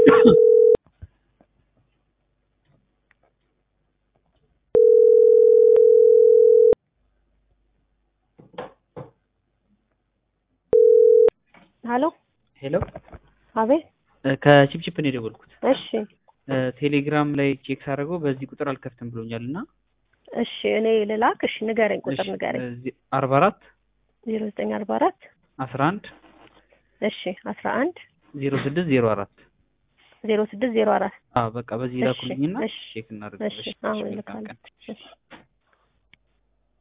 ሀሎ ሄሎ አቤት ከቺፕቺፕ ነው የደወልኩት። እሺ ቴሌግራም ላይ ቼክ ሳደርገው በዚህ ቁጥር አልከፍትም ብሎኛል እና እሺ እኔ ልላክ እሺ ንገረኝ ቁጥር ንገረኝ አርባ አራት ዜሮ ዘጠኝ አርባ አራት አስራ አንድ እሺ አስራ አንድ ዜሮ ስድስት ዜሮ አራት ዜሮ ስድስት ዜሮ አራት በቃ በዚህ ላኩልኝና እሺ ቼክ እሺ እናደርጋለን። አሁን መልካም እልካለሁ ቀን። እሺ